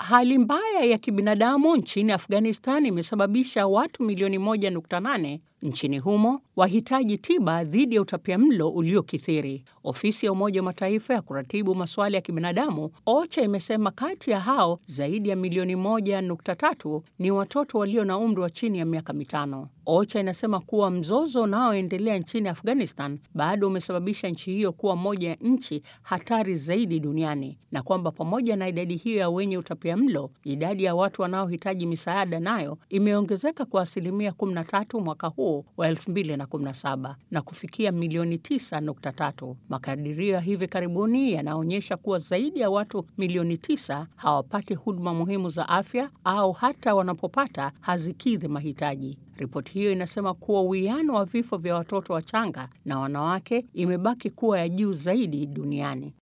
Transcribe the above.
Hali mbaya ya kibinadamu nchini Afghanistan imesababisha watu milioni 1.8 nchini humo wahitaji tiba dhidi ya utapiamlo uliokithiri. Ofisi ya Umoja wa Mataifa ya kuratibu masuala ya kibinadamu OCHA imesema kati ya hao zaidi ya milioni 1.3 ni watoto walio na umri wa chini ya miaka mitano. OCHA inasema kuwa mzozo unaoendelea nchini Afghanistan bado umesababisha nchi hiyo kuwa moja ya nchi hatari zaidi duniani na kwamba pamoja na idadi hiyo ya wenye utapiamlo, idadi ya watu wanaohitaji misaada nayo imeongezeka kwa asilimia 13 mwaka huu wa 2017 na kufikia milioni 9.3. Makadirio ya hivi karibuni yanaonyesha kuwa zaidi ya watu milioni 9 hawapati huduma muhimu za afya au hata wanapopata hazikidhi mahitaji. Ripoti hiyo inasema kuwa uwiano wa vifo vya watoto wachanga na wanawake imebaki kuwa ya juu zaidi duniani.